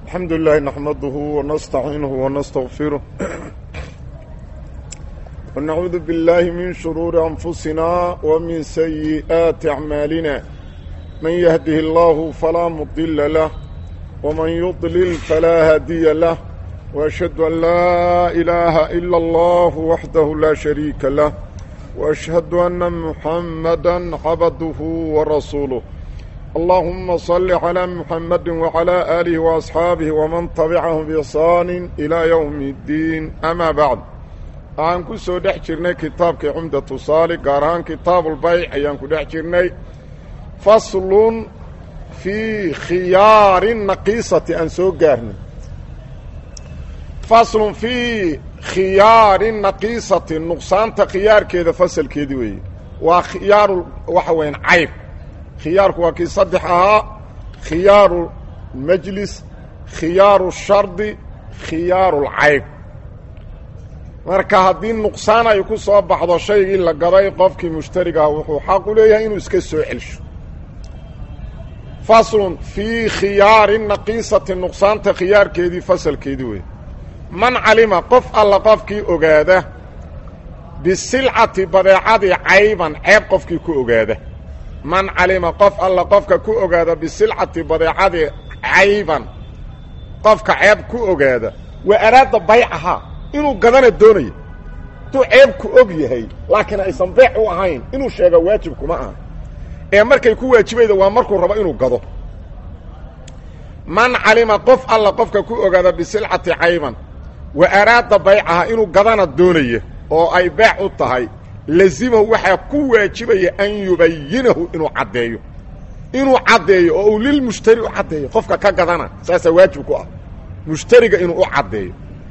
الحمد لله نحمده ونستعينه ونستغفره ونعوذ بالله من شرور أنفسنا ومن سيئات أعمالنا من يهده الله فلا مضل له ومن يضلل فلا هادي له وأشهد أن لا إله إلا الله وحده لا شريك له وأشهد أن محمدا عبده ورسوله اللهم صل على محمد وعلى آله وأصحابه ومن تبعهم بإحسان إلى يوم الدين أما بعد waxaan ku soo dhex jirnay kitaabkii cumdatu saali gaar ahaan kitaabulbayc ayaan ku dhex jirnay faslun fii khiyaari naqiisati aan soo gaarnay faslun fii khiyaari naqiisati nuqsaanta khiyaarkeeda fasalkeedii weeye waa khiyaaru waxa weeyaan cayb khiyaarku waa kii saddex ahaa khiyaaru majlis khiyaaru shardi khiyaaru lcayb marka haddii nuqsaan ay ku soo baxdo shaygii la gaday qofkii mushtarigaha wuxuu xaq u leeyahay inuu iska soo celsho faslun fii khiyaari naqiisati nuqsaanta khiyaarkeedii fasalkeedii wey man calima qof alla qofkii ogaada bisilcati badeecadii cayban ceeb qofkii ku ogaada man calima qof alla qofka ku ogaada bisilcati badeecadii cayban qofka ceeb ku ogaada wa araada baycahaa inuu gadana doonayo hadduu ceebku og yahay laakiin aysan beec u ahayn inuu sheega waajib kuma aha ee markay ku waajibayda waa markuu rabo inuu gado man calima qof alla qofka ku ogaada bisilcati cayban wa araada baycahaa inuu gadana doonaya oo ay beec u tahay lazimahu waxaa ku waajibaya an yubayinahu inuu caddeeyo inuu caddeeyo oo uu lilmushtari u caddeeyo qofka ka gadana saasaa waajib ku ah mushtariga inuu u caddeeyo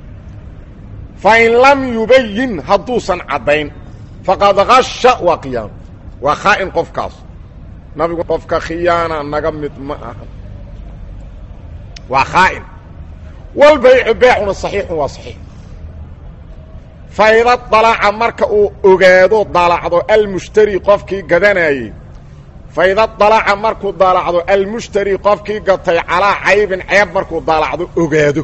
fa in lam yubayin hadduusan caddayn faqad hasha waa khiyaano waa khaa'in qofkaas nabigu qofka khiyaana naga mid ma aha waa khaa'in walbaycu beecuna saxiixun waa saxiix fayda dalaca marka uu ogaado dalacdo almushtari qofkii gadanayey fayda dalaca markuu dalacdo almushtari qofkii gatay calaa caybin ceeb markuu dalacdo ogaado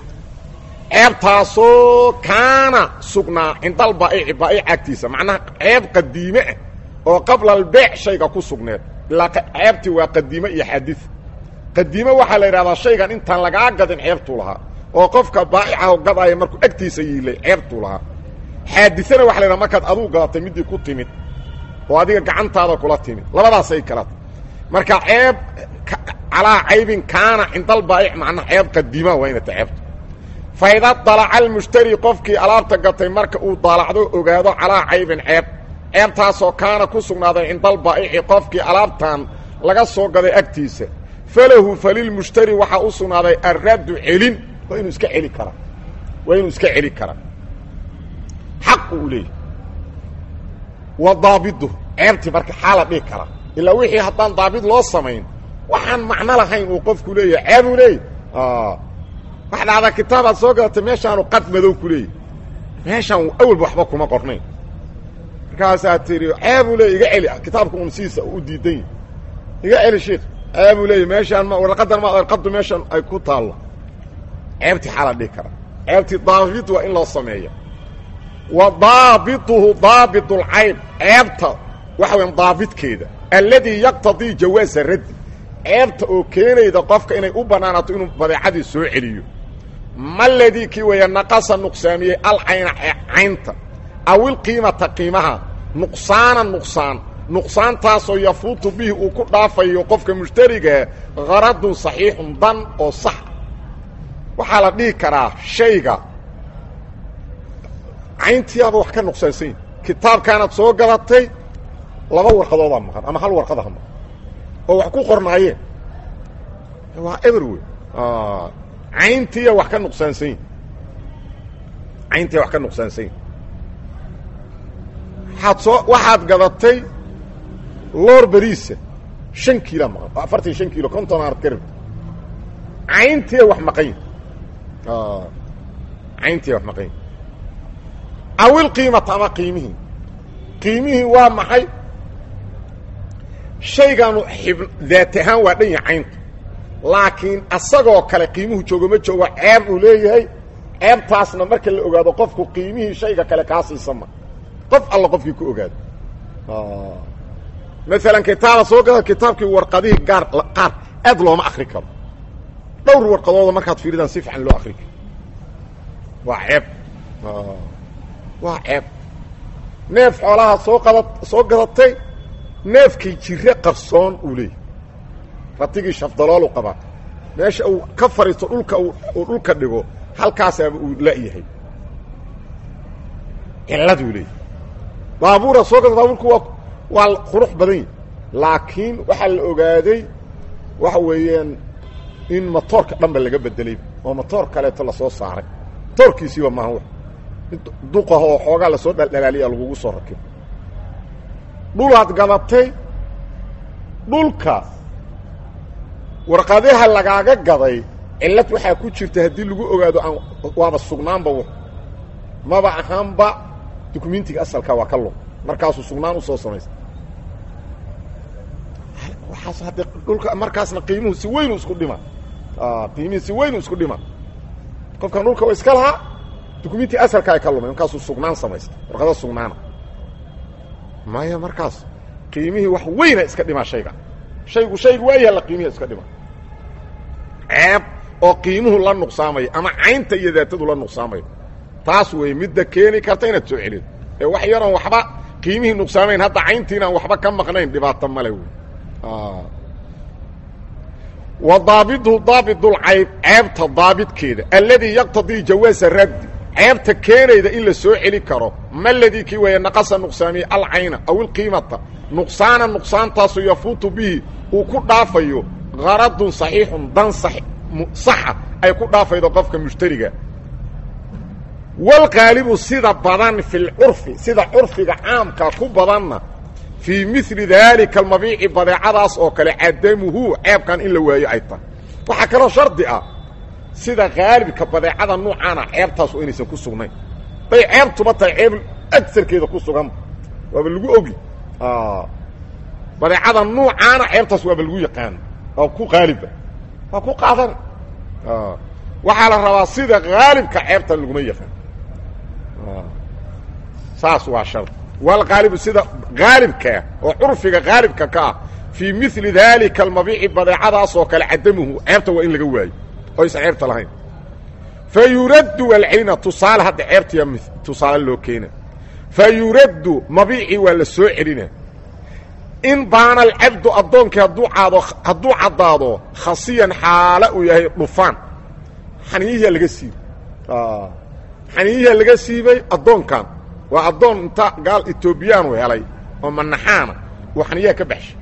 ceebtaasoo kaana sugnaa cindal baa'ici baa'ic agtiisa macnaha ceeb qadiime ah oo qabla albeec shayga ku sugneed ilaa ceebtii waa qadiime iyo xadid qadiime waxaa la yidhahdaa shaygan intaan lagaa gadin ceebtuu lahaa oo qofka baa'icaho gadaaya markuu agtiisa yiilay ceebtuu lahaa xaadisana waxa la yidhaha markaad aduu gadatay middii ku timid oo adiga gacantaada kula timid labadaasay kala tahy marka ceeb calaa caybin kaana cindal baa'ic macnaha ceeb qadiimaa waa inay ta ceebtu fayda dalaca almushtari qofkii alaabta gatay marka uu daalacdo ogaado calaa caybin ceeb ceebtaasoo kaana ku sugnaaday cindal baa'ici qofkii alaabtan laga soo gaday agtiisa falahu falilmushtari waxaa u sugnaaday arraddu celin waa inuu iska celi karaa waa inuu iska celi karaa xaq uu leeyahy wa daabidu ceebtii marka xaala dhihi karaa ilaa wixii haddaan daabid loo samayn waxaan macno lahayn uu qofku leeyahay ceebuu leeyahy waxa dhacdaa kitaabaad soo gadatay meeshaanu qad madow ku leeyahy meeshaan awalba waxba kuma qornayn markaasaa tihi ceebuu leeyay iga celi kitaabka un sidiisa u diidan yahy iga celi sheikh ceebuu leeyay meeshaan ma warqadan ma warqaddu meeshan ay ku taallo ceebtii xaala dhihi karaa ceebtii daabid waa in loo sameeya wa daabituhu daabit اlcayb ceebta waxa weya daabidkeeda alladii yaqtadii jawaasa raddi ceebta oo keenayda qofka inay u bannaanaato inuu badeecadii soo celiyo ma ladii kii weeya naqasa nuqsaamiyey alcayna caynta aw ilqiimata qiimaha nuqsaana nuqsaan nuqsaantaasoo yafuutu bihi uu ku dhaafayo qofka mushtarigaa haradun saxiixun dan oo sax waxaa la dhihi karaa shayga cayntiiaba wax ka nuqsaansanyi kitaabkaanaad soo gadatay laba warqadoodaa maqan ama hal warqadaha maqan oo wax ku qornaayeen waa eber wey cayntiiya wax ka nuqsaansanyi cayntiiya wax ka nuqsaansanyi waxaad soo waxaad gadatay loor beriisa shan kiila maqan afartan iyo shan kiilo konton aad ka rabta cayntiiya wax maqanyi cayntiiya wax maqanyi awil qiimata ama qiimihii qiimihii waa maxay shayganu xib daat ahaan waa dhan yahay caynta laakiin asagoo kale qiimuhu joogo ma joogo ceeb uu leeyahay ceebtaasna marka la ogaado qofku qiimihii shayga kale kaa siisama qof alla qofkii ku ogaado maalan kitaaba soo gada kitaabkii warqadihii gaar qaar aad looma akri karo dhowr warqadooda markaad fiiridaan si fiican loo akri karo waa ceeb waa ceeb neef xoolaha soo qada soo gadatay neefkay jire qarsoon uu leeyahy ratigii shafdaloolu qabaa meesha uu ka fariisto dhulka uu dhulka dhigo halkaasaaba uu la-yahay cilladuu leeyahy baabuura soo gada baabuurku waa waa qurux badan yahi laakiin waxaa la ogaaday waxa weeyaan in motoorka dhanba laga bedelay oo motoor kaleeto lasoo saaray motoorkiisiiba maaha w duqaho oo xoogaa lasoo dhaldhalaaliya lagugu soo rakibo dhulaad gadatay dhulka warqadaha lagaaga gaday cillad waxaa ku jirta haddii lagu ogaado aan waaba sugnaanba w maba ahaanba dukumentiga asalka waa ka lug markaasuu sugnaan usoo samaysta waaas hadde dhulka markaasna qiimuhu si weynu isku dhima qiimihii si weynu isku dhima qofkan dhulka wa iska lahaa dukumenti asalka ay ka lumay markaasuu sugnaan samaysta warqada sugnaana maya markaas qiimihii wax weyna iska dhima shayga shaygu shaygu waa yaalla qiimihi iska dhima ceeb oo qiimuhu la nuqsaamayo ama caynta iyo daatadu la nuqsaamayo taas wey midda keeni karta inaad soo celido ee wax yaroon waxba qiimihii nuqsaamayn hadda cayntiinaan waxba ka maqnayn dhibaato male wey wa daabidhu daabidulcayb ceebta daabidkeeda alladii yaqtadii jawaasa raddi ceebta keenayda in la soo celi karo ma ladii kii weeye naqasa nuqsaamiye alcayna aw ilqiimata nuqsaana nuqsaantaasu yafuutu bihi uu ku dhaafayo qaradun saxiixun dan saxa ay ku dhaafaydo qofka mushtariga walqaalibu sida badan fi lcurfi sida curfiga caamka ku badanna fii mili daalika almabiici badeecadaas oo kale cadamuhu ceebkan in la waayo ay tahay waxaa kaloo shardi ah sida haalibka badeecada nuucaana ceebtaas oo inaysan ku sugnayn bay ceebtuba tahay ceeb agarkeeda ku sugan waaba lagu ogi badeecada nuucaana ceebtaas waaba lagu yaqaan waa ku haaliba waa ku qaadan waxaa la rabaa sida haalibka ceebtan laguma yaqaan saas waa shard walqaalibu sida haalibkaa oo curfiga haalibka ka ah fii mili daalika almabiici badeecadaas oo kale cadamuhu ceebta waa in laga waayo oo aysan ceebta lahayn fa yuraddu walcelina tusaale hadda ceebtaya tusaale loo keena fa yuraddu mabiicii waa la soo celina in baana alcabdu addoonkii hadduu aado hadduu caddaado khasiyan xaala uu yahay dhufaan xaniyihiyaa laga siibay xaniyihiyaa laga siibay addoonkan waa addoon inta gaal etoobiyaanu helay oo manaxaana uu xaniyaha ka baxshay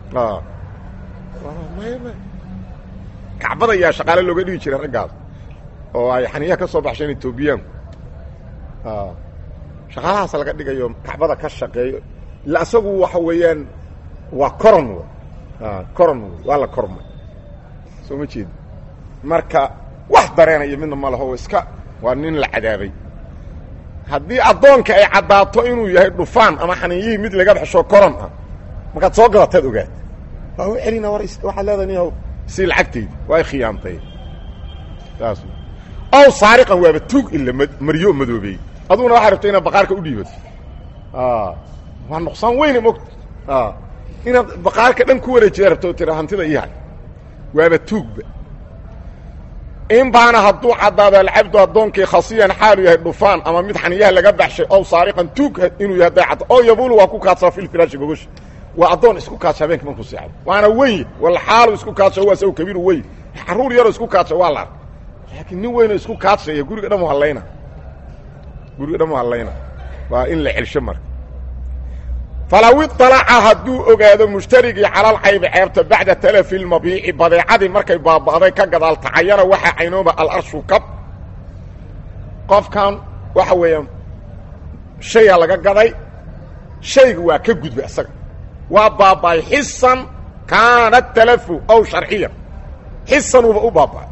kacbada ayaa shaqaale looga dhigi jiray raggaas oo ay xaniyaha ka soo baxsheen etoobiyaanku shaqaalahaas laga dhigayo kacbada ka shaqeeyo ila asagu waxa weeyaan waa coron w coron w waa la kormay soo ma jeedi marka wax dareenaya midna ma laho iska waa nin la cadaabay haddii addoonka ay caddaato inuu yahay dhufaan ama xaninyihii mid laga baxsho coron ah markaad soo gadataad ogaata waa u celina war waxaad leedahay nin si lacagtaydi waa khiyaantay saas ow saariqan waaba tuug ila maryo madoobeey aduguna waxaa rabta inaad baqaarka u dhiibato waa nuqsaan weyne mogta inaad baqaarka dhan ku wareejiya rabto tira hantida iyahay waaba tuugba in baana hadduu caddaado alcabdu addoonkii khasiyan xaalu yahay dhufaan ama mid xaniyaha laga baxshay ow saariqan tuug inuu yahay hadday cadda oo yabulu waa ku kaadsaa filfiraashi gogosha waa addoon isku kaadsha habeenka markuu seexdo waana weyn wala xaalu isku kaadsha waa saw kabiiru weyn carruur yaroo isku kaadsha waa la arkay laakiin nin weynoo isku kaadshaya guriga dhan u hallayna guriga dhan u hallayna waa in la celsho marka falaw iطalaca hadduu ogaado mushtarigii calalcaybi ceebta bacda talafi lmabiici badeecadii markay baaba'day ka gadaal tacayana waxaa caynooba alarshu kab qofkan waxa weeyaan shayaa laga gaday shayga waa ka gudbay isaga waa baaba'ay xisan kaana talafu aw sharciyan xisanuuba u baaba'ay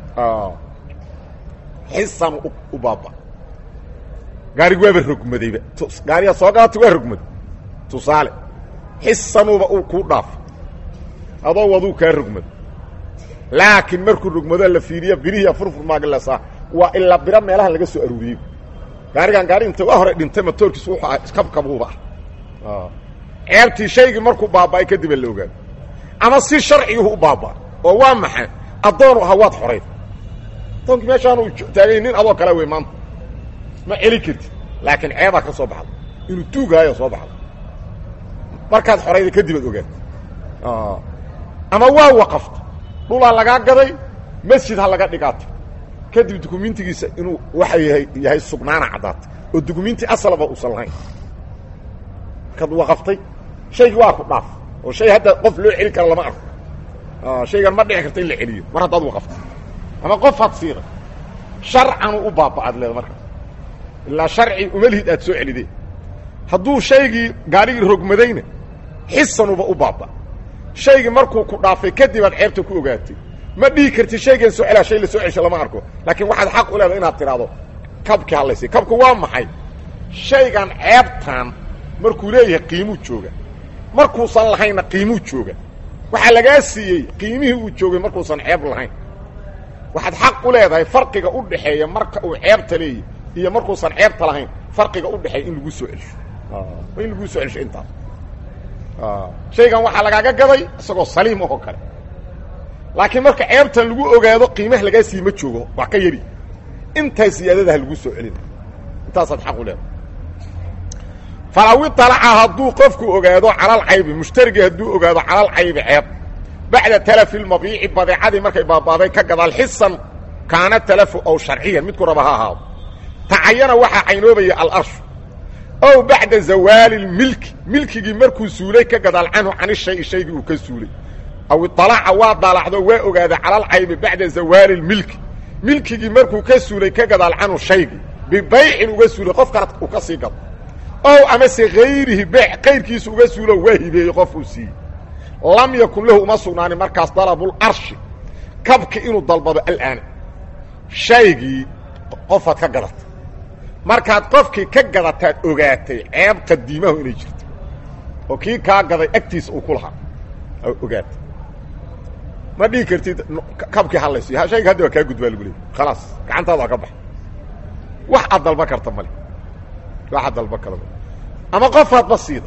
xisan u baaba'ay gaarigu waaba rogmadayba gaariyaa soo gadatay waa rogmaday tusaale xisanuuba uu kuu dhaafay adoo waduu kaa rogmado laakiin markuu rogmado la fiiriyo birihiiya furfur maagilasa waa ilaa biro meelaha laga soo aruuriyey gaarigan gaari inta waa hore dhintay matoorkiisu wuxuu ah iskabkabuuba ah ceebtii shaygii markuu baaba'ay kadiba la ogaado ama si sharciguhu u baabaa oo waa maxay addoonu ahaa waad xorayd addoonkii meeshaanu taagay nin adoo kale wey maanta ma celi kartid laakiin ceebaa ka soo baxda inuu tuugaayo soo baxda markaad xorayda kadibaad ogaad ama waa waqafta dhulaa lagaa gaday masjid ha laga dhigaato kadib dukumentigiisa inuu waxa yahay yahay sugnaana caddaatay oo dukumenti asalaba uusan lahayn markaad waqaftay shaygii waa ku dhaaf oo shay hadda qof loo celi kara lama arko shaygan ma dhici karta in la celiyo mar haddaad waqaftay ama qof had siida sharcanu u baaba'aad leeda markaas ilaa sharci umalhid aad soo celidee hadduu shaygii gaarigii rogmadayna xisanuba u baaba shaygii markuu ku dhaafay kadib aad ceebta ku ogaatay ma dhihi kartid shaygan soo celaa shay la soo celsho lama arko laakiin waxaad xaq u leedahay inaad tidhaahdo kabkii hadlaysay kabku waa maxay shaygan ceebtan markuu leeyahay qiimuu jooga markuusan lahaynna qiimuu jooga waxaa lagaa siiyey qiimihii uu joogay markuusan ceeb lahayn waxaad xaq u leedahay farqiga u dhaxeeya marka uu ceebta leeyahy iyo markuusan ceebta lahayn farqiga u dhexeeya in lagu soo celsho in laguu soo celsho intaas shaygan waxaa lagaaga gaday isagoo saliim oo kale laakiin marka ceebtan lagu ogaado qiimaha lagaa siiye ma joogo wax ka yari intaa siyaadadaha lagu soo celina intaasaad xaq u leedahay falaw iطalaca hadduu qofku ogaado calalcaybi mushtarigii hadduu ogaado calalcaybi ceeb bacda talafi lmabiici badeecadii markay baabaaday ka gadaal xisan kaana talafu ow sharciyan midku raba ha ahaado tacayana waxaa caynoobaya alarshu ow bacda zawaali lmilki milkigii markuu suulay ka gadaal canhu cani shayi shaygii uu ka suulay aw iطalaca waa daalacdo waa ogaaday calalcaybi bacda zawaali lmilki milkigii markuu ka suulay ka gadaal canhu shaygii bibaycin uga suulay qof kale uu ka sii gado ow amase hayrihi beec kayrkiisa uga suulo waa hibeeyey qofuu siiyey lam yakun lahu uma sugnaanin markaas dalabularshi kabki inuu dalbado alaana shaygii qofaad ka gadatay markaad qofkii ka gadataad ogaatay ceeb qadiimahu inay jirto oo kii kaa gaday agtiisa uu ku lahaa ogaatay ma dhihi kartid kabkii hadlayso shayga haddi waa kaa gudbaa lagu leeyay khalaas gacantaada waa ka baxa wax aad dalba karta male wax aad dalba kala ama qofaadba siida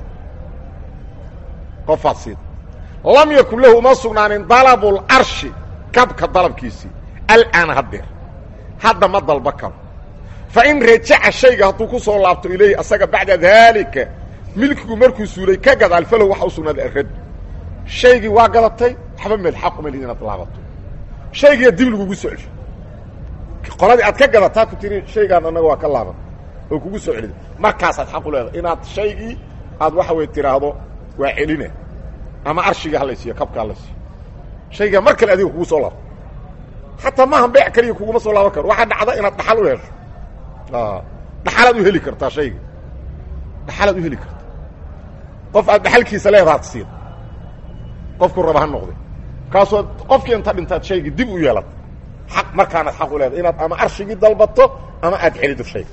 qofaad siida lam yakun lahu uma sugnaanin dalabularshi kabka dalabkiisii alaana haddeer hadda ma dalba karo fain rajaca shayga hadduu ku soo laabto ilayhi asaga bacda daalika milkigu markuu suulay ka gadaal falow waxa u sugnaaday arad shaygii waa gadatay waxba meel xaq uma lid inaad laabato shaygiiya dib lagugu soo celsho qoladii aad ka gadataa ku tiri shaygaan annaga waa ka laaban oo kugu soo celida markaasaad xaq u leedahay inaad shaygii aad waxa wey tidhaahdo waa celina ama arshigii halaysiiyo kabka halaysiiyo shaygaa mar kale adiga kugu soo laabto xataa maaha beec kaliya kuguma soo laaban karo waxaa dhacda inaad dhaxal u hesho dhaxalaad u heli kartaa shayga dhaxalaad u heli karta qof aad dhaxalkiisa leedahaad siida qofku raba ha noqday kaasoo qofkii inta dhintaad shaygii dib u yeelata xaq markaanaad xaq u leedahay inaad ama arshigii dalbato ama aad celido shayga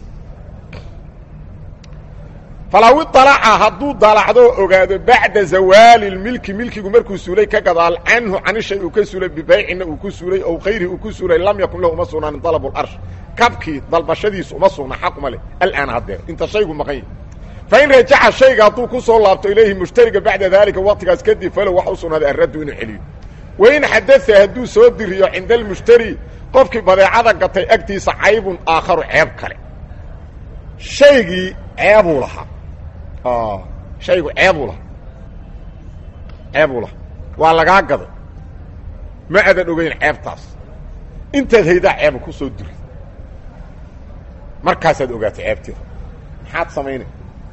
falaw iطalaca hadduu dalacdo ogaado bacda zawaali lmilki milkigu markuu suulay ka gadaal canhu cani shay uu ka suulay bibaycina uu ku suulay ow kayrihi uu ku suulay lam yakun lahu uma sugnaanin dalab larsh kabkii dalbashadiisu uma sugna xaq uma leh alaana haddeer inta shaygu maqan yahi fain rajaca shayga hadduu ku soo laabto ilayhi mushtariga bacda daalika waqtigaas kadib falow waxa u sugnaaday arraddu inuu celiyo wain xadaa hadduu soo diriyo cinda almushtari qofkii badeecada gatay agtiisa caybun aakharu ceeb kale shaygii ceebuu lahaa shaygu ceebuu lahaa ceebuu lahaa waa lagaa gaday ma adan ogeyn ceebtaas intaad haydaa ceeba ku soo diri markaasaad ogaatay ceebteeda maxaad samaynay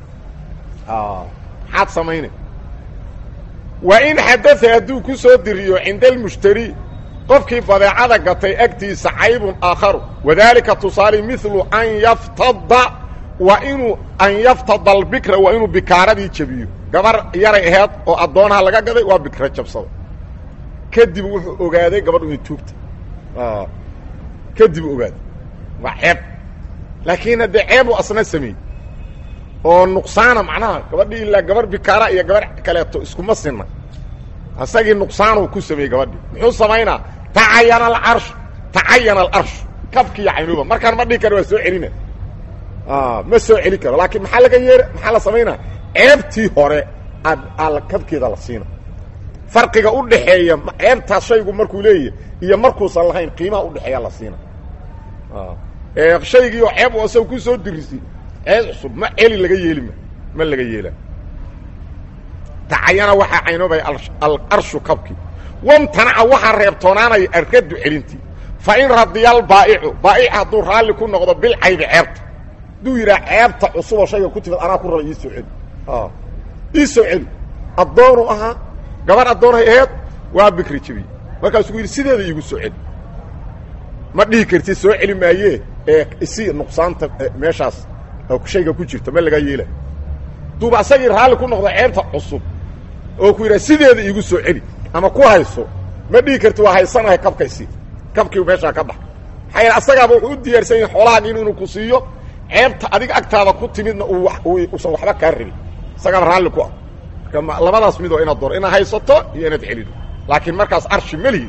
maxaad samaynay wa in xadaa hadduu ku soo diriyo cinda almushtari qofkii badeecada gatay agtiisa caybun aakharu wadaalika tusaale milu an yaftada waa inuu an yaftada albikra waa inuu bikaaradii jabiyo gabar yaray aheed oo addoonaha laga gaday waa bikra jabsada kadib wuxuu ogaaday gabadhu inay tuugta kadib ogaaday waa ceeb laakiin haddee ceebuu asna sameeyey oo nuqsaana macnaha gabadhii ilaa gabar bikaara iyo gabar kaleeto iskuma sinna isagii nuqsaanuu ku sameeyey gabadhii muxuu samaynaa tacayana alcarshu tacayana alarshu kabkiiyo caynooba markaan ma dhihi karo waa soo celina ma soo celi karo laakiin maxaa laga yeer maxaa la samaynaa ceebtii hore aad kabkeeda la siina farqiga u dhaxeeya ceebtaas shaygu markuu leeyahy iyo markuusan lahayn qiimaha udhexeeya la siina shaygii oo ceeb asaga ku soo dirisi ceeb cusub ma celi laga yeeli ma ma laga yeela tacayana waxaa caynoobaya alarshu kabkii wamtanaca waxaa reebtoonaanaya arraddu celintii fa in radiyal baa'icu baa'ic hadduu raalli ku noqdo bilcaybi ceebta hadduu yidhaha ceebta cusuboo shayga ku timid anaa ku raba ii soo celi ii soo celi addoonu ahaa gabar addoonhay aheed waa bikri jabiye markaasuu yidhi sideeda iigu soo celi ma dhihi kartid soo celi maayee ee isi nuqsaanta meeshaas shayga ku jirta ma lagaa yeela duuba asagii raalli ku noqdo ceebta cusub oo ku yidhaha sideeda iigu soo celi ama ku hayso ma dhihi karti waa haysanahay kabkaysi kabkii meeshaa ka bax maxaa yaele asagaaba wuxuu u diyaarsan yahay xoolahaaga inuu ku siiyo ceebta adiga agtaada ku timidna uusan waxba kaa rabin isagaaba raalli ku ah marka labadaas midoo inaad doro inaad haysato iyo inaad celido laakiin markaas arshi melihi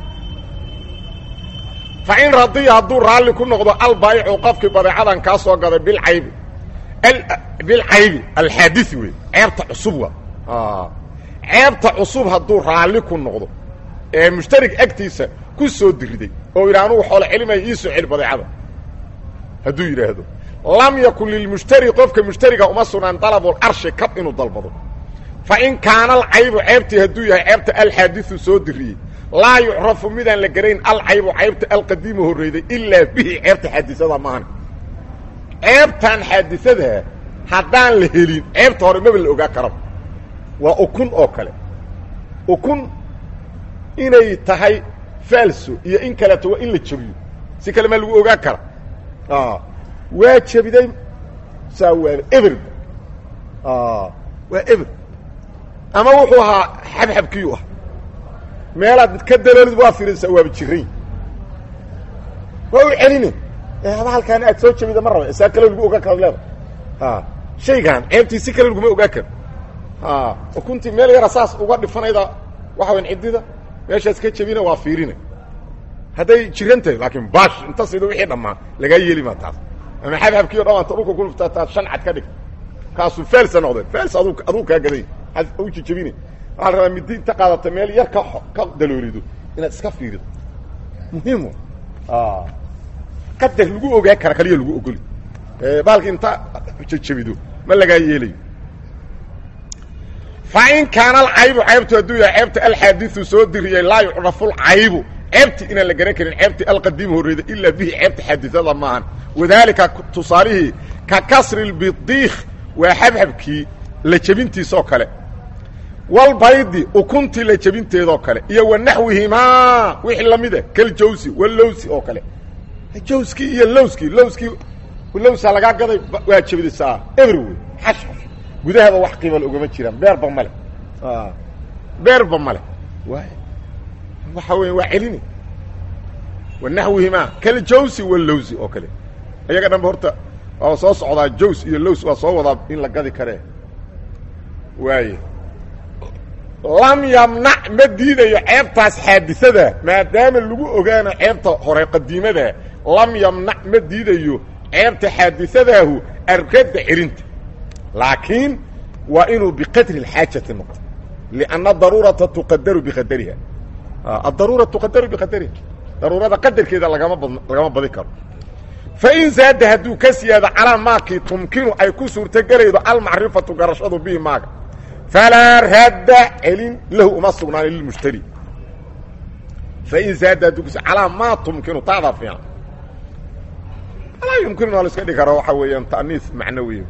fa in radiya hadduu raalli ku noqdo albaayicu qofkii badeecadan kaa soo gaday bilcaybi bilcaybi alxaadii wey ceebta cusub waa ceebta cusub hadduu raalli ku noqdo ee mushtarig agtiisa ku soo diriday oo yidha anugu xoolo celimaya ii soo celi badeecada hadduu yidhaahdo lam yakun lilmushtari qofka mushtariga uma sugnaan dalabulcarshi kab inuu dalbado fa in kaana alcaybu ceebtii hadduu yahay ceebta alxaadiu soo diriyey laa yucrafu midaan la garayn alcaybu caybta alqadiimu horreyday ilaa bihi ceebta xaadisada maahan ceebtan xaadisadaa haddaan la helin ceebta hore maba la ogaa karaba waa ukun oo kale ukun inay tahay faalso iyo in kaleeto waa in la jebiyo si kale maa lagu ogaa kara waa jebiday saa waaba eberba waa eber ama wuxuu ahaa xabxabkiyu ah meelaad ka daloolid waa firinsaa waaba jiray waa u celine haba halkaan aad soo jebida ma raba saa kale lagu ogaa kara leeda shaygan ceebtii si kale laguma ogaa karo ukuntii meel yara saas uga dhifanayda waxa wayan ciddida meeshaas ka jebina waa fiirina hadday jiran tahay laakiin bash inta sida wixii dhammaa lagaa yeeli maa taas ama xabxabkii o dhan anta dhulka kuluftaa taas shan cad ka dhig kaasuu faalsa noqdeen faals adu aduu kaa gaday u jejebine waxaa la rabaa midi inta qaadata meel yar ka ka daloolido inaad iska fiirido muhiim qadar lagu ogaa kara kaliya lagu ogoli baalki inta jejebido ma lagaa yeelayo fa in kaana alcaybu caybtu hadduu yahay ceebta alxaadiu soo diriyey laa yucrafu lcaybu ceebti inaan la garan karin ceebti alqadiim horreyda ilaa bihi ceebta xaadisada maahan wadaalika tusaalihii ka kasri lbidiikh waa xabxabkii la jebintiisoo kale walbaydi ukuntii la jebinteedoo kale iyo wa naxwihimaa wixii lamida kaljawsi walowsi oo kale jawskii iyo lowskii lowskii lowsaa lagaa gaday waa jebidisaa eber wey xashxash gudahaba wax qiimal ogama jiraan beerba male beerba male waxa weya waa celini wa naxwihimaa kaljawsi walowsi oo kale iyaga dhanba horta waa soo socdaa jaws iyo lows waa soo wadaa in la gadi karee waaye lam yamnac ma diidayo ceebtaas xaadisada maadaama lagu ogaano ceebta hore qadiimada lam yamnac ma diidayo ceebta xaadisadaahu arradda celinta laakiin waa inuu biqadri اxaajati noqdo لأnna daruurata tuqadaru biqadariha adaruura tuqadaru biqadariha daruurada qadarkeeda lagama bad lagama badi karo fain zaada hadduu ka siyaado calaa maakii tumkinu ay ku suurtogelaydo almacrifatu garashadu bihi maaga falaa radda celin lahu uma sugnaanin lilmushtari fain zaada hadduu kas calaa maa tumkinu taadaa fiican alaa yumkinu waa la iska dhigi karaa waxaa weeyaan ta'niis macnawiya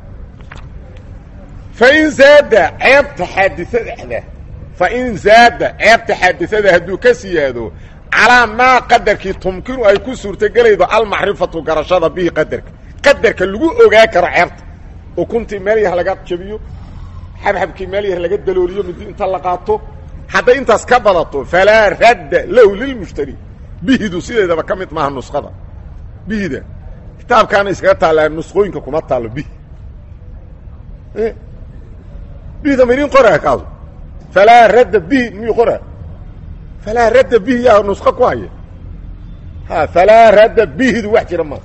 fain zaada ceebta xaadisadada fain zaada ceebta xaadisada hadduu ka siyaado calaa maa qadarkii tumkinu ay ku suurtogelaydo almacrifatu garashada bihi qadarka qadarka lagu ogaa karo ceebta ukuntii meel yar laga jabiyo xabxabkii meel yar laga dalooliyo midi inta la qaato hadday intaas ka badato falaa radda lahu lilmushtari bihidu sideedaba ka mid maaha nuskhada bihida kitaabkaana iskaga taallaa nusqooyinka kuma taallo bihi bihda ma idin qoraa kaasu falaa radda bihi miyuu qoraa falaa radda bihi yaa nusqo ku haya ha falaa radda bihidu wax jira ma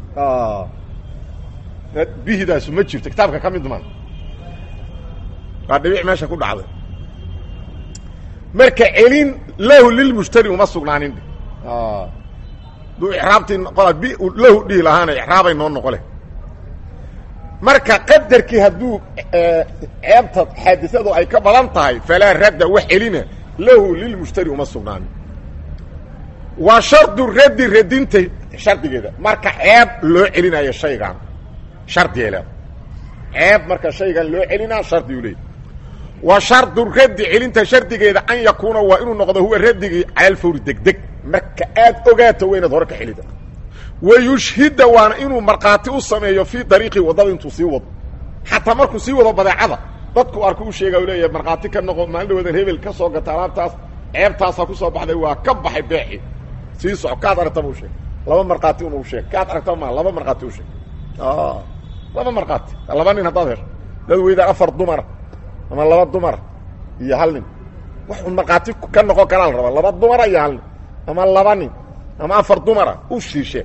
bihidaasu ma jirto kitaabka ka mid maa waa dhibic meesha ku dhacday marka celin lahu lilmushtari uma sugnaanin duu iraabtii noqola b lahu dhihi lahaana icraabay noo noqo leh marka qadarkii hadduu ceebta xaadisadu ay ka badan tahay falaa radda wax celina lahu lilmushtari uma sugnaanin waa shardu raddi radinta shardigeeda marka ceeb loo celinayo shaygan shardigay leeda ceeb marka shaygan loo celinaa shardigu leey wa shardu raddi celinta shardigeeda an yakuuna waa inuu noqdo huwa raddigii calalfawri degdeg marka aad ogaato waa inaad hore ka xelida wa yushhida waana inuu markhaati u sameeyo fii dariiqi waddada intuu sii wado xataa markuu sii wado badeecada dadku arku u sheega u leeyahay markhaati ka noqo maalin dhawadan hebel ka soo gata alaabtaas ceebtaasaa ku soo baxday waa ka baxay beeci sii soco kaad aragtaba u sheeg laba markhaati una u sheeg kaad aragtaba ma laba markhaati u sheeg laba markhaati laba nin haddaad hesho dad weydaan afar dumara ama laba dumara iyo hal nin wax un markhaati ka noqon karaa la rabaa laba dumara iyo hal nin ama laba nin ama afar dumara u shiishe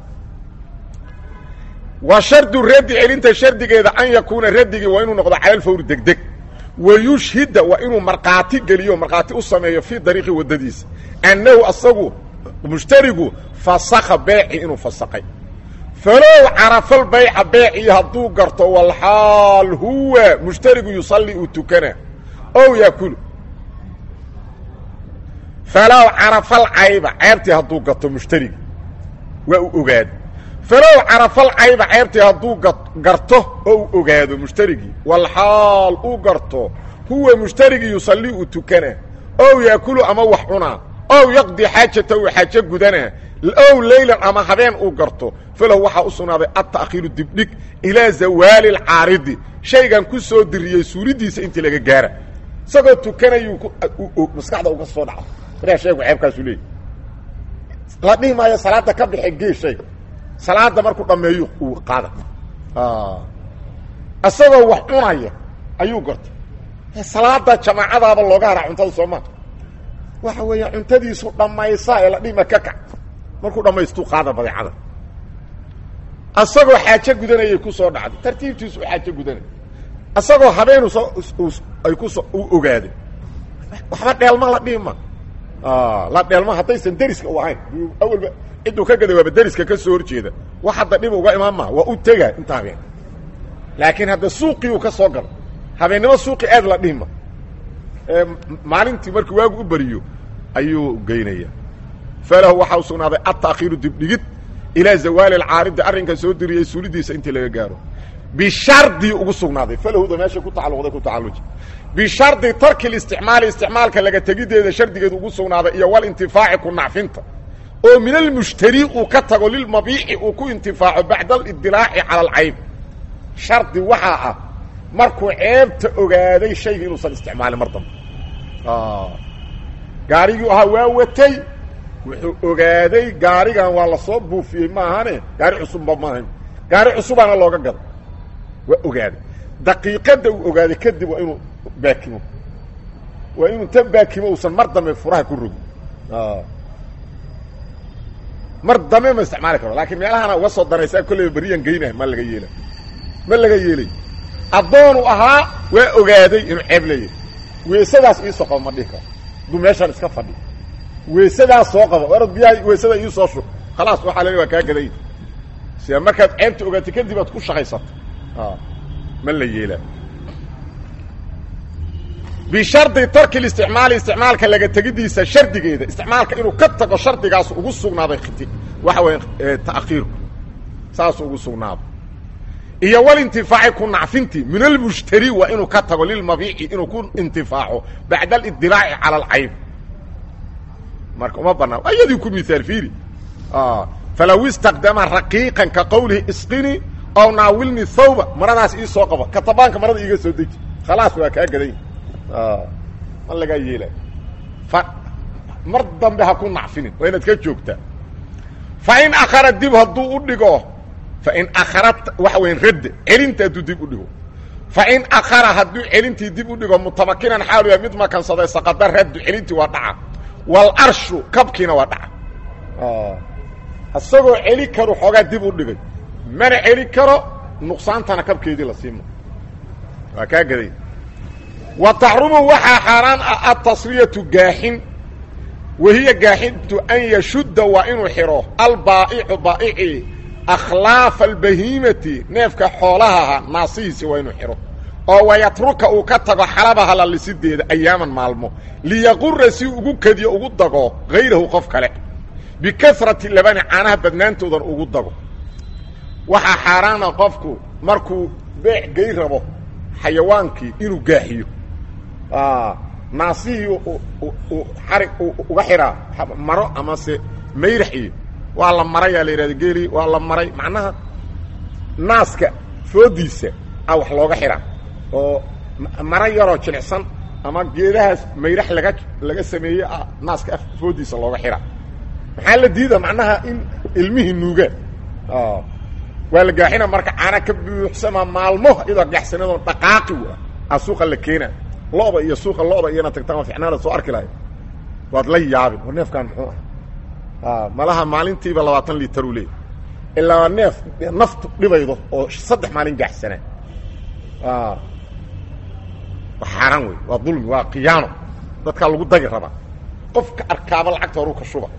wa shardu raddi celinta shardigeeda an yakuuna raddigii waa inuu noqdo calalfawri degdeg wa yushhida waa inuu markhaati geliyo markhaati u sameeyo fii dariiqi waddadiisa annahu asagu mushtarigu fasakha beeci inuu fasaqay falow carafal bayca beecii hadduu garto walxaal huwa mushtarigu yusalli uu tukana ow yaakulu falow carafal cayba ceebtii hadduu gato mushtarigi waa uu ogaado falow carafal cayba ceebtii hadduu garto oo uu ogaado mushtarigii walxaal uu garto huwa mustarigii yusalli uu tukana ow yaakulu ama wax cunaa ow yaqdi xaajata uu xaajo gudanaa ow leylan ama habeen uu garto falahu waxaa u sugnaaday adta'khiiru dibdhig ilaa zawaali alcaaridi shaygan ku soo diriyey suuridiisa intii laga gaara isagoo tukanayuu maskaxda uga soo dhaca markaa shaygu ceebkaasuu leeyay la dhihi maayo salaadda ka baxe gee shayga salaadda markuu dhammeeyu uu qaada isagoo wax cunaya ayuu gartay salaada jamaacadaaba looga haraa cuntada soomaa waxa weeya cuntadiisu dhammaysaa ee la dhima ka kac markuu dhammaystuu qaada badeecada asagoo xaajo gudanayay ku soo dhacday tartiibtiisu xaajo gudanay asagoo habeenu soo ay kuso uu ogaaday waxba dheelma la dhima la dheelma haddaysan deriska u ahayn awalba cidduu ka gaday waaba deriska ka soo horjeeda wax hadda dhib uga imaan maa waa u tegaa inta habeen laakiin hadda suuqii uu ka soo galo habeennimo suuqi aad la dhihma maalintii markii waagu u beriyo ayuu geynaya falahu waxaa u sugnaaday adtaakhiiru dibdhigid ilaa zawaali alcaaridi arrinka soo diriyey suulidiisa intii laga gaaro bishardi ugu sugnaaday falahuda meesha ku tacalluqday ku tacalluji bishardi tarki listicmaali isticmaalka laga tegideeda shardigeedu ugu sugnaaday iyo walintifaaci ku nacfinta oo min almushtari uu ka tago lilmabiici uu ku intifaaco bacda alidilaaci cala alcayb shardi waxaa ah markuu ceebta ogaaday shayga inuusan isticmaalin mar dambe gaarigii ahaa waa watay wuxuu ogaaday gaarigan waa lasoo buufiyey maahane gaari cusubba maahayn gaari cusubaana looga gado waa ogaaday daqiiqadda uu ogaaday kadib waa inuu baakimo waa inuu tan baakimo uusan mar dambe furaha ku rogin mar dambe ma isticmaali karo laakiin meelahana uga soo danaysaa kolleyba beriyan geynah ma laga yeela ma laga yeelay addoonu ahaa waa ogaaday inuu ceeb leeyahay weesadaas iisoo qabo ma dhihi karo hadduu meeshaan iska fadhi weesadaas soo qabo orad biyaha weesada iisoo shub khalaas waxaa le waa kaa gaday sida markaad ceebta ogaatay kadib aad ku shaqaysato ma la yeelaa bishardi tarki listicmaali isticmaalka laga tegidiisa shardigeeda isticmaalka inuu ka tago shardigaas ugu sugnaaday waxa weya ta'khiirku saas ugu sugnaado iyo walintifaaci ku nacfinti min almushtari waa inuu ka tago lilmabiici inuu ku intifaaco bacda alidilaaci cala alcayb marka uma banaan ayadii ku miaal fiiri falaw istaqdama raqiiqan ka qowlihi isqini ow naawilni thawba maradaas ii soo qaba katabaanka marada iiga soo deji khalaas waa kaa gaday ma lagaa yeelay mar dambe ha ku nacfinin waa inaad ka joogtaa fain akhara dib hadduu u dhigo fain akhara waxa weya radde celinta hadduu dib u dhigo fain akhara hadduu celintii dib u dhigo mutamakinan xaalu yahay mid makansaday saqada raddu celintii waa dhaca walarshu kabkiina waa dhaca isagoo celi karo xoogaa dib u dhigay mana celi karo nuqsaantana kabkeedii la siima waa kaa gaday wa taxrumu waxaa xaaraan ah atasriyatu gaaxin wahiya gaaxintu an yashudda waa inuu xidho albaa'icu baa'ici akhlaafa albahiimati neefka xoolahaha naasihiisi waa inuu xidho oo wayatruka uu ka tago xalabaha lalisideeda ayaaman maalmo liyaqura si ugu kediyo ugu dago hayrahu qof kale bikasrati labani caanaha badnaantoodan ugu dago waxaa xaaraana qofku markuu beec gey rabo xayawaankii inuu gaaxiyo naasihii xarig uga xidhaa maro amase mayrax iyo waa la marayaa la yidhahda geeli waa la maray macnaha naaska foodiisa a wax looga xidhaa oo maro yaroo jilicsan ama geedahaas mayrax laga laga sameeyey ah naaska foodiisa looga xidhaa maxaa la diida macnaha in ilmihii nuugaan waa la gaaxina marka caana ka buuxsamaa maalmo iyadoo gaxsanadoon dhaqaaqi a suuqa la keena lo'da iyo suuqa lo'da iyana tagtaan ficnaada soo arki lahay waad la yaabin war neefkaan muxuu ah malaha maalintiiba labaatan liitaru leey ilaa neef naftu dhibaydo oo saddex maalin gaxsanaa waa xaaraan wey waa dulmi waa khiyaano dadkaa lagu dagi rabaa qofka arkaaba lacagta horuu ka shuba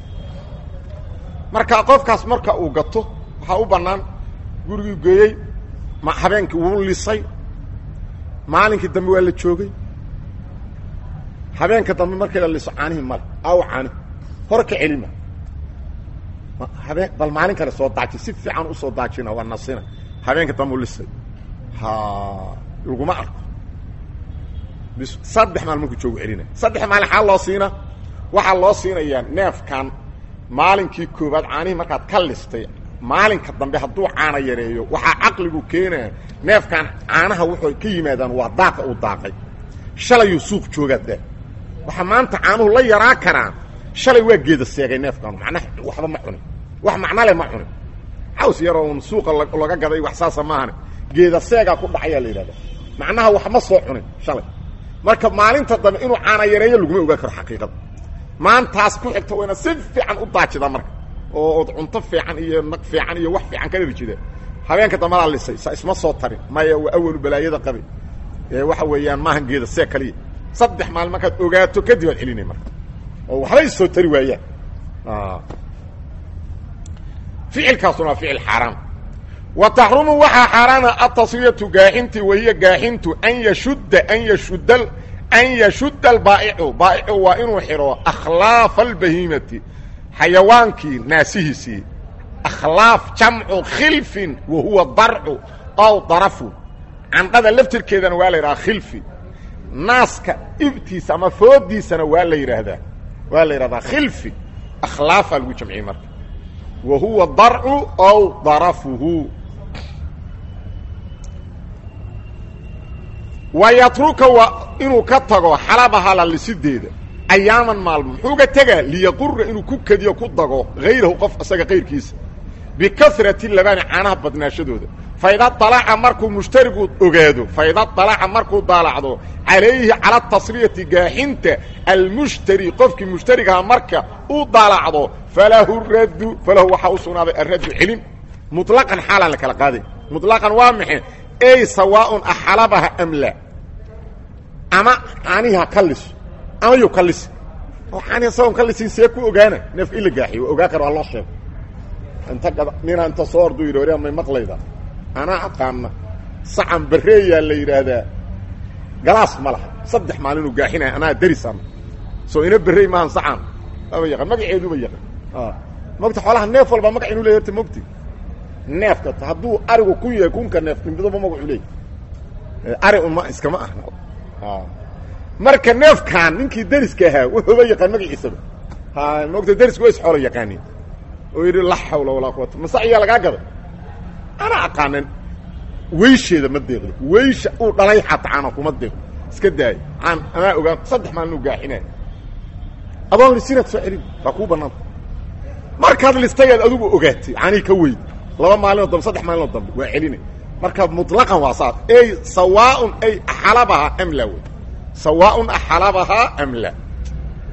marka qofkaas marka uu gato waxaa u bannaan gurigii geeyey ma habeenkii wuu lisay maalinkii dambe waa la joogay habeenka dambe markii la liso caanihii male aw caani hore ka celima habeen bal maalin kale soo daaji si fiican usoo daajina waa nasina habeenka dambe u lisay ha laguma arko bis saddex maalin markuu joogu celina saddex maalin xaa loo siina waxaa loo siinayaa neefkan maalinkii koobaad caanihii markaad ka listay maalinka dambe hadduu caana yareeyo waxaa caqligu keenaya neefkan caanaha wuxuu ka yimaadaan waa daaqa uu daaqay shalayuu suuq joogaad daa waxaa maanta caanuhu la yaraa karaan shalay waa geeda seegay neefkan macnaha waxba ma cunin wax macno leh ma cunin caws yaroo un suuqa laga gaday wax saasa maahane geeda seegaa ku dhacayaa la yidhahda macnaha wax ma soo cunin shalay marka maalinta dambe inuu caana yareeyo laguma ogaan karo xaqiiqada maantaas ku xigta wayna si fiican u daajida marka oo od cunto fiican iyo naq fiican iyo wax fiican ka dharjida habeenka dambadaa lisay sa isma soo tarin maya waa awalu balaayada qabi ee waxa weeyaan maahan geeda see kaliya saddex maalin markaad ogaato kadib aad celinay marka oo waxba is soo tari waayaan ficilkaasuna waa ficil xaaraan wa taxrumu waxaa xaaraana atasriyatu gaaxintii wahiya gaaxintu an yashudda an yashudda an yashudda albaa'icu baa'icu waa inuu xidho akhlaafa albahiimati xayawaankii naasihiisii akhlaaf jamcu khilfin wa huwa darcu ow darafu candhada laftirkeedana waa la yidhaha khilfi naaska ibtiisa ama foodiisana waa la yidhaahdaa waa la yidhahdaa khilfi akhlaafaa lagu jamciyey marka wa huwa darcu ow darafuhu wa yatruka waa inuu ka tago xalabaha lalisideeda ayaaman maalmo muxuu ga tegaa liyaqura inuu ku kediyo ku dago hayrahu qof isaga kayrkiisa bikasrati labani caanaha badnaashadooda faida dalaca markuu mushtarigu ogaado faida dalaca markuu daalacdo calayhi cala tasriyati gaaxinta almushtari qofkii mushtarigaha marka uu daalacdo falahu raddu falahu waxaa u sugnaaday araddu celin muطlaqan xaalaan la kala qaaday muطlaqan waa maxe ey sawaaءun axalabaha am la ama caaniha ka liso ama yu ka lisi oo caaniha isagoon ka lisin see ku ogaana neefka in la gaaxiyo waa ogaa kara waa loo sheego inta gada nina inta soo orduu yidhi waryaa may maqlayda anaa aqaana sacan bareeyaa la yidhaahdaa galaas ma laha saddex maalinuu gaaxinaya anaa darisana soo ina berey maahan sacan aba yaqaan magaceeduba yaqaan mogta xoolaha neef walba magac inuu leey horta mogti neefka hadduu arigu kun yahay kunka neef midaba magacu leey ari uma iskama ahna marka neefkaan ninkii deriska ahaa wuxuuba yaqaan magaciisaba ha mogta derisku waa is xoola yaqaanin oo yidhi laa xawla walaa quwata masaciyaa lagaa gaday anaa aqaanan weysheeda ma deeqdo weysha uu dhalay xatacaana kuma deeqdo iska daayo aan anaa ogaan saddex maalin u gaaxinaya adoon lisinaad soo celin waa kuu bannaanta markaad listayaad adigu ogaatay canii ka weyd laba maalinoo dambe saddex maalinoo dambe waa celinay marka muطlaqan waa saas ey sawaaءun ay axalabahaa am la wey sawaaءun axalabahaa am la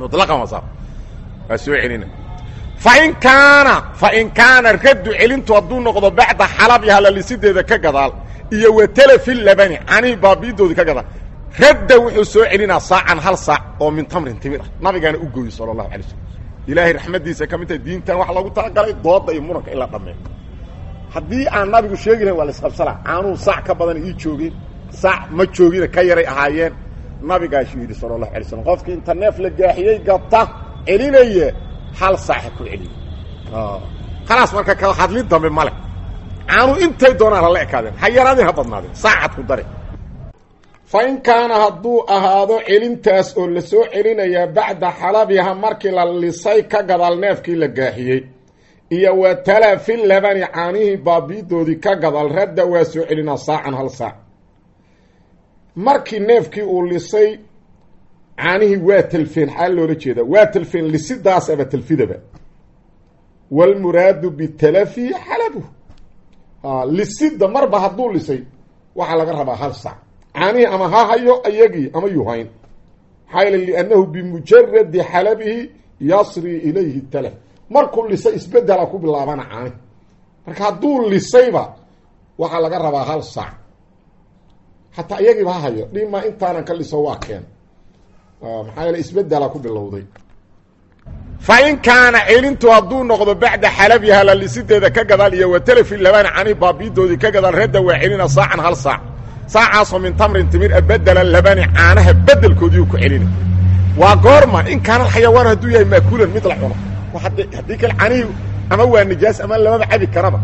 muطlaqan waa saa waa soo celina fain kaana fain kaana raddu celintu hadduu noqdo bacda xalabiha lalisideeda ka gadaal iyo watalafi labani canihi baabiidoodii ka gadaal radda wuxuu soo celinaa saacan hal saac oo min tamrin timir ah nabigaana u gooyey sala allahu alay slam ilaahay raxmaddiisa ka mid tahay diintan waxa loogu talagalay dooda iyo muranka in la dhammeeyo haddii aan nabigu sheegi lahayn waa la isqabsanaa caanuhu saac ka badan ii joogeen saac ma joogina ka yaray ahaayeen nabigaasuu yidhi sala allahu alay slam qofkii inta neef la gaaxiyey gabta celinaya hal saac ha ku celiyo khalaas marka kala hadlin dambe male caanuhu intay doonaan hala ekaadeen ha yaraadeen ha badnaadeen saacad ku dare fa in kaana hadduu ahaado celintaas oo la soo celinayaa bacda xalabiha markii la lisay ka gadaal neefkii la gaaxiyey iyo wa talafi labani caanihii baabiidoodii ka gadaal radda waa soo celinaa saacan hal saac markii neefkii uu lisay caanihii waa talfeen xaal loola jeedaa waa talfeen lisidaasaba talfidaba wاlmuraadu bitalafi xalabu lisida marba hadduu lisay waxaa laga rabaa hal sac caanihii ama ha hayo iyagii ama yuhayn maxaa yl liannahu bimujaradi xalabihi yasri ilayhi talaf markuu lisay isbedela ku bilaabana caanihi marka hadduu lisayba waxaa laga rabaa hal sac xataa iyagiiba ha hayo dhima intaanan ka liso waa keen maxaa yeele isbedela ku bilowday fa in kaana celintu hadduu noqdo bacda xalabiha lalisideeda ka gadaal iyo watalafi labani cani baabiidoodii ka gadaal radda waa celina saacan hal saac saacaasoo min tamrin timir a bedela labani caanaha bedelkoodiiu ku celina waa goorma in kaana xayawaan hadduu yahay maakuulan mid la cuno haddii kale canihi ama waa nijaas ama lamaba cabi karaba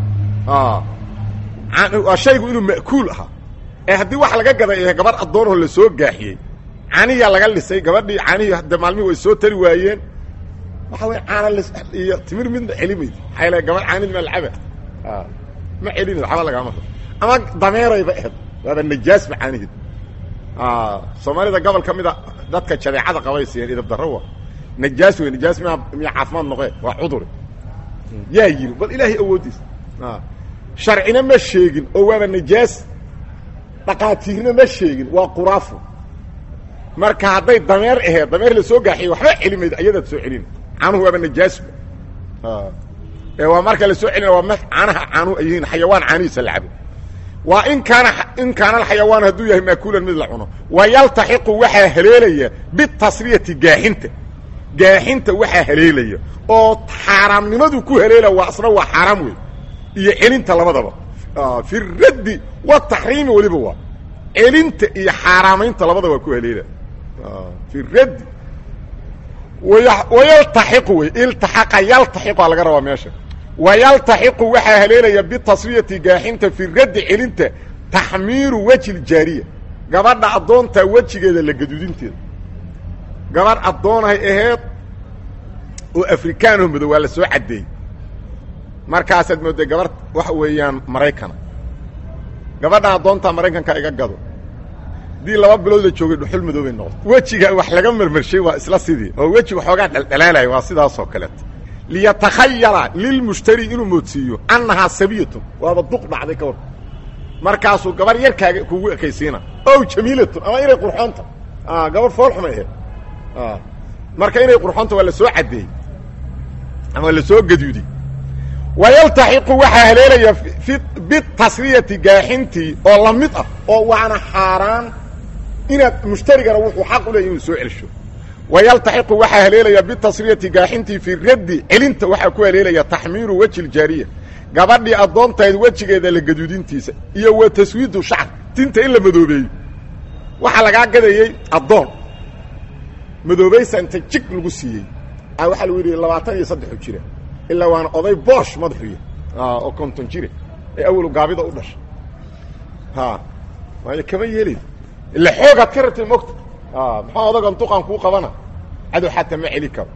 waa shaygu inuu ma'kuul ahaa ee haddii wax laga gaday ee gabadh addoonoo la soo gaaxiyey caniyaa laga lisay gabadhii canihii hadde maalmihi way soo tari waayeen waxa wey caana lis iyo timir midna celimayd maxaa yl gabadh caanid ma lacaba ma celinayd waxba lagama ama dameerayba ahed waaba najaasba caaniheed soomaalida gobol ka mida dadka jadeecada qabay siiyeen idab darro wa najaas wey najaas miya miya caafimaad noqee waa cuduri yaa yiri bal ilaahay awooddiis sharcina ma sheegin oo waaba najaas dhaqaatiirna ma sheegin waa quraafo marka hadday dameer aheed dameer la soo gaaxiyo waxba celimayd ayadaad soo celina caanuhu waaba najaasba ee waa marka la soo celina waa m caanaha caanuhu ay yihiin xayawaan caanihiisa la cabo waa in kaana in kaana alxayawaan hadduu yahay maakuulan mid la cuno wa yaltaxiqu waxaa haleelaya bitasriyati gaaxinta gaaxinta waxaa haleelaya oo xaaraamnimadu ku haleela waa asna waa xaaraam wey iyo celinta labadaba fi raddi wataxriimi weliba waa celinta iyo xaaraamaynta labada waa ku haleela fi raddi wayaltaxiqu wey iltaxaqa yaltaxiqaa laga rabaa meesha wayaltaxiqu waxaa haleelaya bitasriyati gaaxinta fi raddi celinta taxmiiru weji ljaariya gabadha addoontaa wejigeeda la gaduudinteeda gabadh addoonahay aheed oo afrikaanoo madow waa la soo caddeeyey markaasaad moodday gabarh waxa weeyaan maraykana gabadhan addoontaa maraykanka iga gado haddii laba bilood la joogay dhuxul madoobay noqoto wejiga wax laga marmarshay waa isla sidii oo weji waxoogaa dhaldhalaalaya waa sidaasoo kaleeto liyatakhayala lilmushtari inuu moodsiiyo annahaa sabiyatun waaba duq dhacday ka war markaasuu gabarh yarkaaga kugu ekaysiina ow jamiilatun ama inay qurxoonta gabarh foolxumay aheed marka inay qurxoonta waa la soo caddeeyey ama la soo gaduuday wayaltaxiqu waxaa haleelaya bitasriyati gaaxintii oo la mid ah oo waana xaaraan inaad mushtarigana wuxuu xaq u leeyay inuu soo celsho wayaltaxiqu waxaa haleelaya bitasriyati gaaxintii fi raddi celinta waxaa ku haleelaya taxmiiru weji ljaariya gabadhii addoontahayd wejigeeda la gaduudintiisa iyo wa taswiidu shacr tinta in la madoobeeyo waxaa lagaa gadayey addoon madoobaysa inta jig lagu siiyey waxaa lagu yidhi labaatan iyo saddexu jira ilaa waana oday boosh madaxuya oo konton jire ee awalu gaabida u dhashay ha waayo kama yeelid ila xoogaad ka rabtay mogta maxaa odagan duqan kuu qabana cadow xataa ma celi karo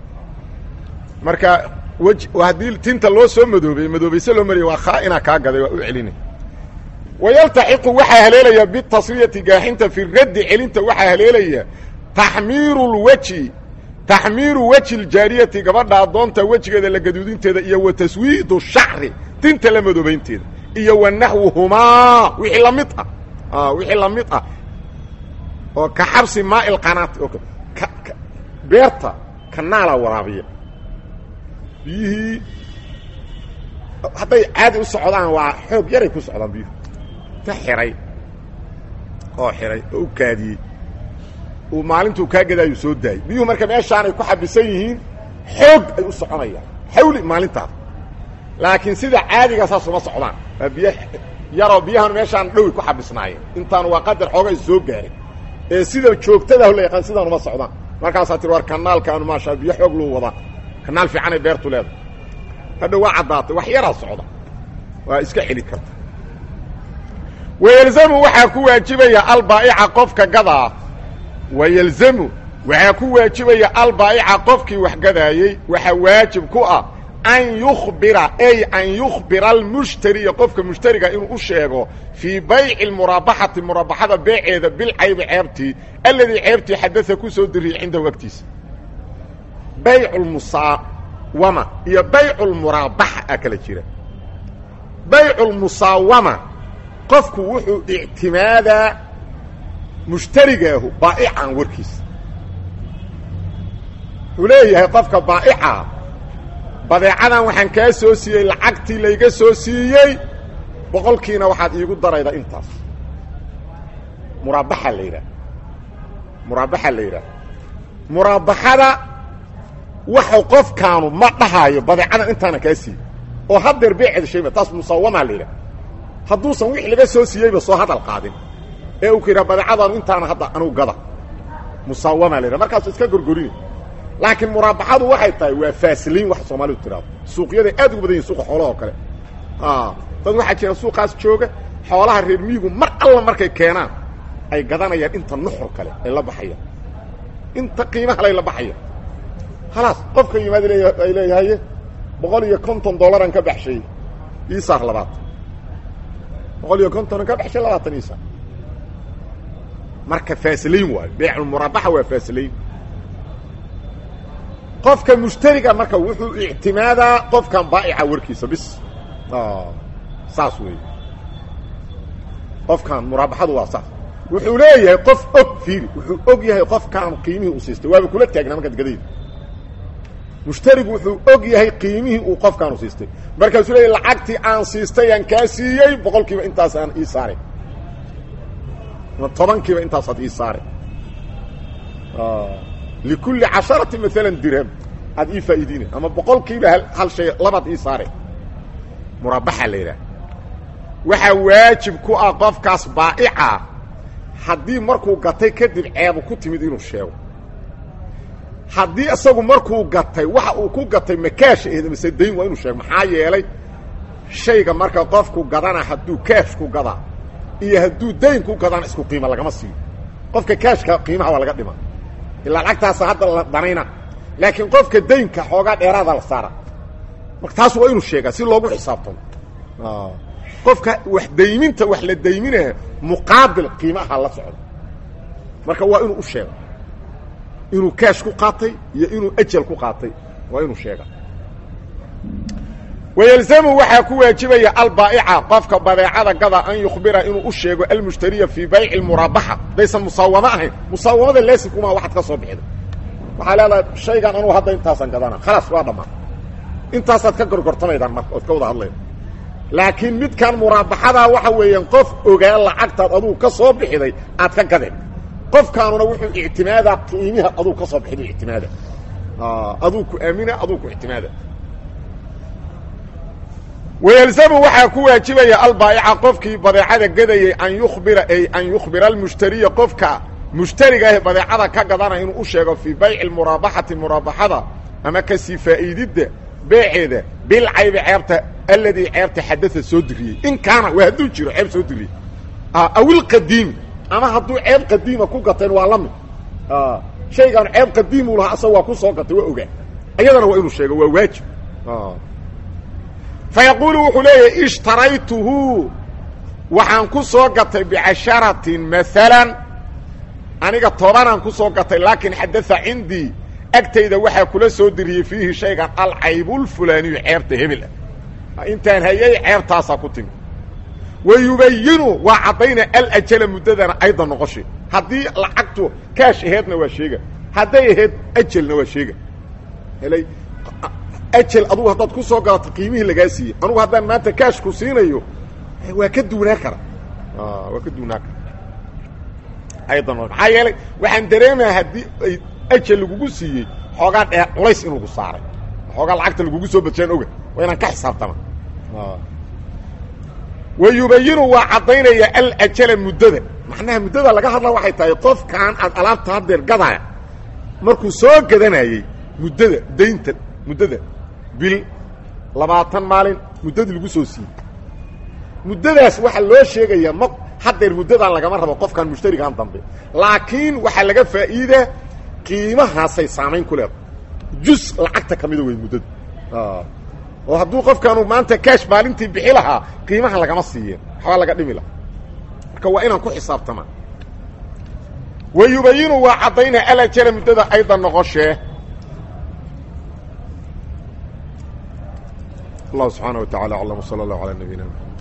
marka weji haddii tinta loo soo madoobey madoobayse loo mariya waa khaainaa kaa gaday waa u celinay wayaltaxiqu waxaa haleelaya bitasriyati gaaxinta fi raddi celinta waxaa haleelaya taxmiiru lweji taxmiiru weji ljaariyati gabadha addoonta wejigeeda la gaduudinteeda iyo wa taswiidu shacri tinta la madoobaynteeda iyo wa naxwuhumaa wixii la mid ah wixii la mid ah oo ka xabsi maai lqanaati oo beerta kanaalaa waraabiya biyihii hadday caadi u socdaan waa xoog yaray ku socdaan biyuhu ka xihay oo xihay oo u kaadiyey uu maalintuu kaa gadaayu soo daayey biyuhu marka meeshaanay ku xabisan yihiin xoog ay u soconayaan xawli maalintaas laakiin sida caadiga saas uma socdaan waa biyo yaroo biyahan meeshaan dhowi ku xabisnaayeen intaan waa qadar xoogay soo gaaray ee sida joogtadaah la yaqaan sidaan uma socdaan markaasaa tir war kanaalkaanu maashaa biyo xoog loo wadaa kanaal fiicanay beertu leedahay hadha waa caddaatay wax yaraa socda waa iska celi karta wayelzamu waxaa ku waajibaya albaa'ica qofka gadaa wayelzamu waxaa ku waajibaya albaa'ica qofkii wax gadaayey waxaa waajib ku ah an yukhbira ay an yukhbira almushtariya qofka mushtariga inuu u sheego fii bayci muraabaxati muraabaxada beeceeda bilcaybi ceebtii alladii ceebtii xadaa ku soo diriyey cindahu agtiisa baycu lmusaawama iyo baycu lmuraabaxa a kala jira baycu lmusaawama qofku wuxuu ictimaadaa mushtarigaahu baa'ican warkiisa wuxuu leeyahay qofka baa'ica badeecadan waxaan kaa soo siiyey lacagtii layga soo siiyey boqolkiina waxaad iigu darayda intaas muraabaxa la yidhaah muraabaxa la yidhaah muraabaxada waxau qofkaanu ma dhahaayo badeecadan intaana kaa siiyey oo haddeer beeceeda shayba taas musaawamaa la yidhaah hadduusan wixii laga soo siiyeyba soo hadal qaadin ee uu ka yidhaha badeecadaanu intaana hadda anugu gada musaawamaa la yidhaha markaasu iska gorgorini laakiin muraabaxadu waxay tahay waa faasiliin wax soomaalidu tiraado suuqyaday aad ugu badan yihin suuqa xoolaha oo kale dad waxaa jira suuqaas jooga xoolaha reer miyigu mar alla markay keenaan ay gadanayaan inta nuxur kale ay la baxayaan inta qiimaha lay la baxayaan khalaas qofka yimaad leeya ay leeyahaye boqol iyo konton dollaran ka baxshay isaar labaatan boqol iyo kontonan ka baxshay labaatan isaar marka faasiliin waayo beecumuraabaxa waa faasiliin qofka mushtariga marka wuxuu ictimaadaa qofkan baa'ica warkiisa bis saas weey qofkan muraabaxadu waa saas wuxuu leeyahay qof og fiiri wuxuu og yahay qofkaan qiimihii u siistay waaba kula taagnaa markaad gadayda mushtarigu wuxuu og yahay qiimihii uu qofkaan u siistay markaasuu leeyahy lacagtii aan siistay aan kaa siiyey boqol kiiba intaas aan ii saaray toban kiiba intaasaad ii saaray likulli casharati maalan dirham aad ii faa'iidiina ama boqolkiiba hal shay labaad ii saare muraabaxa la yidhaah waxaa waajib ku ah qofkaas baa'ica haddii markuu gatay kadib ceebu ku timid inuu sheego haddii isagu markuu gatay waxa uu ku gatay makaash aheed mase dayn waa inuu sheego maxaa yeelay shayga marka qofku gadana hadduu kaash ku gadaa iyo hadduu dayn ku gadana isku qiima lagama siiyo qofka kaashka qiimaha waa laga dhima ilaa lacagtaasa hadda la danayna laakiin qofka daynka xoogaa dheeraada la saara marka taas waa inuu sheegaa si loogu xisaabtamo qofka wax dayminta wax la dayminaya muqaabil qiimaha la socdo marka waa inuu u sheego inuu kaash ku qaatay iyo inuu ajal ku qaatay waa inuu sheega wayelzamu waxaa ku waajibaya albaa'ica qofka badeecada gada an yukhbira inuu u sheego almushtariya fii bayci muraabaxa daysan musaawamo ahayn musaawamada laasimkumaa waxaad ka soo bixida waxaa leedahay shaygan anugu hadda intaasaan gadana khalaas waa dhammaan intaasaad ka gorgortamaydaan marka ood ka wada hadlayda laakiin midkan muraabaxadaa waxa weeyaan qof ogaa lacagtaad adugu ka soo bixiday aad ka gadeen qofkaanuna wuxuu ictimaadaa qiimiha adugu ka soo bixidu ictimaada aduu ku aamina aduu ku ictimaada wayelzamu waxaa ku waajibaya albaa'ica qofkii badeecada gadayay an yukhbira ay an yukhbira almushtariya qofka mushtariga ah badeecada ka gadana inuu u sheego fii bayci muraabaxati muraabaxada ama kasii faa'iididda beeceeda bilcaybi ceebta alladii ceebta xadaa soo diriyey in kaana waa hadduu jiro ceeb soo diriyey awilqadiimi ama hadduu ceeb qadiima ku gateen waa la mid shaygaan ceeb qadiimuu lahaa asaga waa ku soo gatay waa ogaa iyadana waa inuu sheego waa waajib fayaquulu wuxuu leeyahay ishtaraytuhu waxaan ku soo gatay bicasharatin maalan aniga tobanaan ku soo gatay laakiin xadaa cindii agtayda waxaa kula soo diriyey fiihi shaygan alcaybulfulaaniyu ceebta hebel ah intaan hayay ceebtaasaa ku timi wa yubayinu waa caddayna alajala muddadana ayda noqoshay haddii lacagtu kaash aheedna waa sheega hadday ahayd ajelna waa sheega helay ajel adugu haddaad ku soo galato qiimihii lagaa siiyey anugu haddaan maanta kaash ku siinayo waa ka duunaa kara waa ka duunaa kara aydan maxaa yeelay waxaan dareemaya haddii ay ajel lagugu siiyey xoogaa dhee culays in lagu saaray xoogaa lacagta lagugu soo badjaan oga waa inaan ka xisaabtama wa yubayinu waa caddaynaya alajala muddada macnaha muddada laga hadla waxay tahay qofkan aad alaabta haddeer gadaya markuu soo gadanayey muddada daynta muddada bil labaatan maalin muddadii lagu soo siiyey muddadaas waxaa loo sheegayaa ma haddeer muddadan lagama rabo qofkan mushtarigan dambe laakiin waxaa laga faa'iidaa qiimahaasay saamayn ku leedahay jus lacagta ka mida wey muddadu oo hadduu qofkaanu maanta kaash maalintii bixi lahaa qiimaha lagama siiyeen waxbaa laga dhimi lahaa marka waa inaan ku xisaabtamaa wa yubayinu waa caddaynaa alajala muddada aydan noqoshee الله سبحانه وتعالى أعلم وصلى الله على نبينا محمد